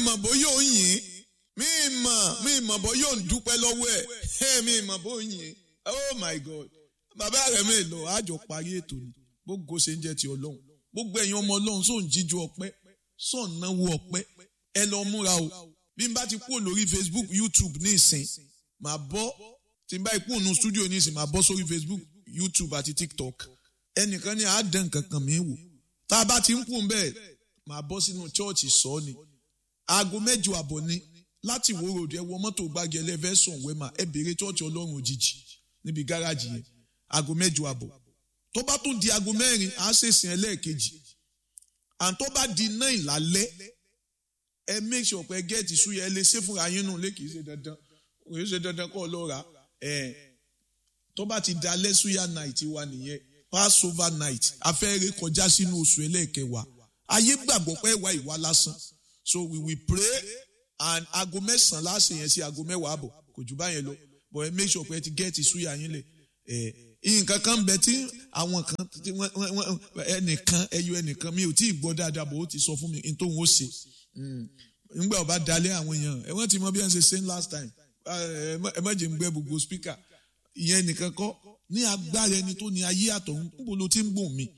mọ̀ bóyá ò ń yìn mí mọ̀ mí mọ̀ bóyá ò ń dúpẹ́ lọ́wọ́ ẹ̀ mí mọ̀ bóyá ò ń yìn oh my god bàbá rẹ̀ mi lọ àjọ parí ètò ni gbogbo ṣe ń jẹ́ ti ọlọ́run gbogbo ẹ̀yin ọmọ ọlọ́run sóun jíjú ọpẹ́ sóun náwó ọpẹ́ ẹ lọ múra o bí n bá ti kúrò lórí facebook youtube ní ìsìn màá bọ́ tí n bá ikú ònú studio ní ìsìn màá bọ́ sórí facebook youtube àti tiktok ẹnìkan ní àádán kankan mi wò tá a bá ti ń kú bẹ́ẹ̀ màá bọ́ sínú chọ́ọ̀chì sọ ni aago mẹ́jọ àbọ̀ ni láti wo ròdì ẹ wọ mọ́tò gbági ẹlẹ́fẹ̀sùn wẹ́mà ẹ béèrè chọ́ọ̀chì ọlọ́run òjijì níbi gáràjì yẹn aago mẹ́jọ àbọ̀ tó bá tún di aago mẹ́rin à á ṣèṣìn ẹlẹ́ẹ̀kejì and tó bá di náà ìlálẹ́ ẹ make sure pé gẹ́ẹ̀tì súyẹ ẹ lè ṣe fúnra yín nù lé kìí ṣe dandan kìí ṣe dandan kọ́ ọ lọ rà ẹ tó bá ti dalẹ́ súyà night wa nìyẹn passover night afẹ́rẹ́ kọjá sínú oṣù ẹlẹ́ẹ̀kẹwàá ayé gbàgbọ́ pé wà ìwà lásán so we will pray and aago mẹ́sàn-án láṣẹ yẹn sí aago mẹ́wàá àbọ̀ kò jù báyẹn lọ but ẹ make sure pé ẹ ti gẹ́ẹ̀tì súyà yín lẹ̀ ẹ nǹkan kan bẹ tí àwọn kan tí wọ́n wọ́n ẹnìkan ẹyọ ẹnìkan mi ò tí ì gbọ́ dáadáa bò ó ti sọ fún mi n tóun ó ṣe nígbà ọba dalẹ̀ àwọn èèyàn ẹ wọ́n ti mọ bí wọ́n ṣe ṣe ń last time ẹ má jẹ́ ń gbẹ́ gbogbo speaker ìyẹn nìkan kọ́ ní agbára ẹni tó ní ayé àtọ̀hún níbo ló ti ń gbòm mi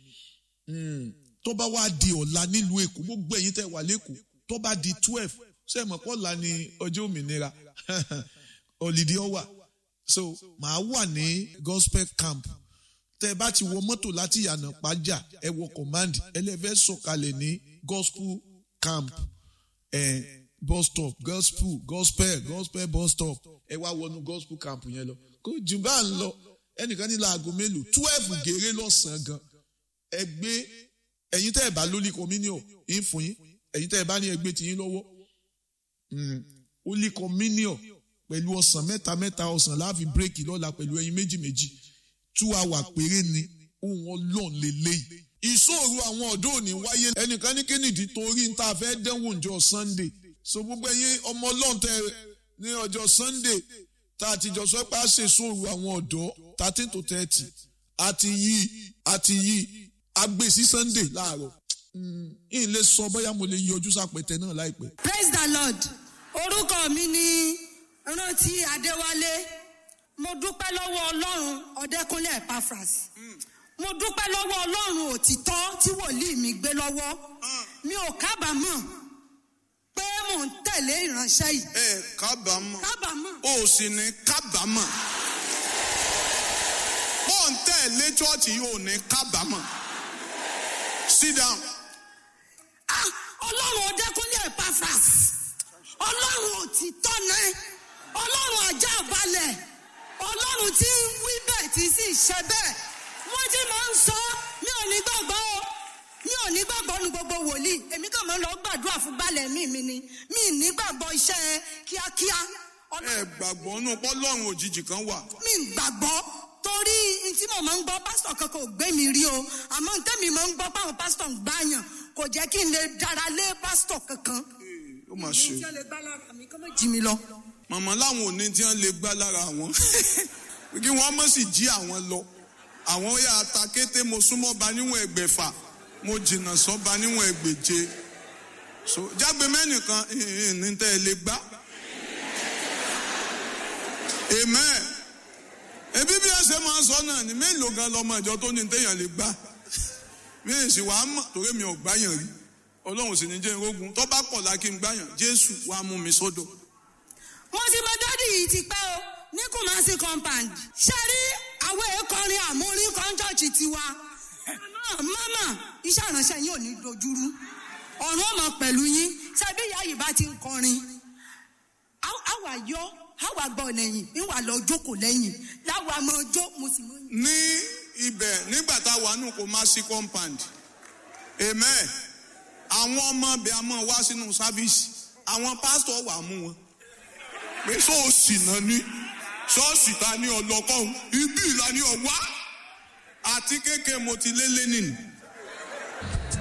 tó bá wá di ọ̀la nílùú èkó gbogbo ẹ̀yin tẹ́ wà lẹ́kọ̀ọ́ tó bá di twelve ṣé ẹ mọ̀ pọ̀ la ni ọjọ́ òmìnira ọ̀lìdí ọ̀wà so màá wà ní gospel camp tẹ́ ẹ bá ti wọ mọ́tò láti yànnà pàjá ẹ wọ command ẹlẹ́fẹ́ sọ̀kalẹ̀ ní gospel camp eh, bus stop gospel gospel gospel bus stop ẹ wá wọnú gospel camp yẹn lọ kó jù bá ń lọ ẹnìkan ní láago mélòó twelve gèrè lọ́sàn-án gan ẹ gbé ẹ̀yin tẹ́ ẹ bá lólì communion ń fún yín ẹ̀yin tẹ́ ẹ bá ní ẹgbẹ́ tiyín lọ́wọ́ holy communion pẹ̀lú ọ̀sán mẹ́ta mẹ́ta ọ̀sán láàfin bírèkì lọ́la pẹ̀lú ẹyin méjì méjì two hour péré ni ohun ọlọ́run lélẹ́yìí ìṣòro àwọn ọ̀dọ́ òní wáyé ẹnìkan ní kínìdí torí níta fẹ́ dẹ́wò ǹjọ́ sunday so gbogbo ẹ̀yin ọmọ ọlọ́run tẹ ní ọjọ́ sunday tá a ti jọ sọ pé a ṣe ìṣòro àwọn ọ̀dọ́ thirteen to thirty àti yìí àti yìí agbè sí sunday láàárọ̀ yìí lè sọ bóyá mo lè yọjú sápẹ̀tẹ̀ náà láìpẹ́. praise the lord orúkọ mi ni rántí adéwálé mo dúpẹ́ lọ́wọ́ ọlọ́run ọ̀dẹ́kúnlé epaphras mo dúpẹ́ lọ́wọ́ ọlọ́run òtítọ́ tí wòlíì mi gbé lọ́wọ́ mi ò kábàámọ̀ pé mò ń tẹ̀lé ìránṣẹ́ yìí ẹ kábàámọ̀ kábàámọ̀ o sì ní kábàámọ̀ bó ń tẹ̀lé chọ́ọ̀chì yìí ò ní kábàámọ̀ sit down Ah, ọlọ́run ọ̀dẹ́kúnlé epaphras ọlọ́run òtítọ́ náà ọlọ́run ajá balẹ̀ ọlọ́run tí ń wí bẹ́ẹ̀ tí sì ṣe bẹ́ẹ̀ wọ́n ti máa ń sọ mi ò ní gbàgbọ́ o mi ò ní gbàgbọ́ nu gbogbo wòlíì èmi kàn máa ń lọ gbàdúrà fún balẹ̀ mi mi ni mi ì ní gbàgbọ́ iṣẹ́ kíákíá ẹ Ọlọ́run- gbàgbọ́ nù pọ́lọ́run òjijì kan wà mi ì gbàgbọ́ torí n tí mo máa ń gbọ́ pásítọ̀ kankan ò gbé mi rí o àmọ́ n tẹ́mi máa ń gbọ́ páwọn pásítọ̀ ń gbàyàn kò jẹ́ kí n lè dára lé pásítọ̀ kankan ó mà ṣe tí wọ́n lè gbá lára mi kọ́ mọ́ jí mi lọ. màmá láwọn òní tí wọ́n lè gbá lára àwọn kí wọ́n mọ̀ sí jí àwọn lọ àwọn ó yà ta kété mo súnmọ́ ba níwọ̀n ẹgbẹ̀fà mo jìnnà sọ́ba níwọ̀n ẹgbẹ̀je so jágbe mẹ́nìkan ìhìn ní tẹ́ ẹ lè gbá amen ebi bí ẹsẹ̀ máa ń sọ náà ni mélòó gan lọmọ ìjọ tó ní téèyàn lè gbá mi ì sì wàá mọ̀ torí mi ò gbáyàn rí ọlọ́run sì ní jẹ́ irógun tó bá pọ̀ lákì ń gbáyàn jésù wàá mú mi sódò. wọ́n ti mọ dádì yìí ti pẹ́ o ní Kumasi compound ṣe rí àwọn èèkọrin àmúrí kọ́ńtọ́ọ̀chì tiwa mama iṣẹ́ ìránṣẹ́ yín ò ní dojúrú ọ̀run ọmọ pẹ̀lú yín ṣe bí ìyá yìí bá ti ń kọrin àwa yọ àwa gbọ́ lẹ́yìn ìwà lọ jókòó lẹ́yìn láwa mọ ọjọ́ mo sì mọ. ní ibẹ̀ nígbà tá a wà nù kó má sí compound amen àwọn ọmọ ibẹ̀ a máa wá sínú sáfíìsì àwọn pásítọ̀ wà mú wọn pé sọ́ọ̀sì náà ní ṣọ́ọ̀ṣì ta ní ọlọ́kọ́hún ibi ìlà ní ọ̀wá àti kéèké mo ti lé lé nìyí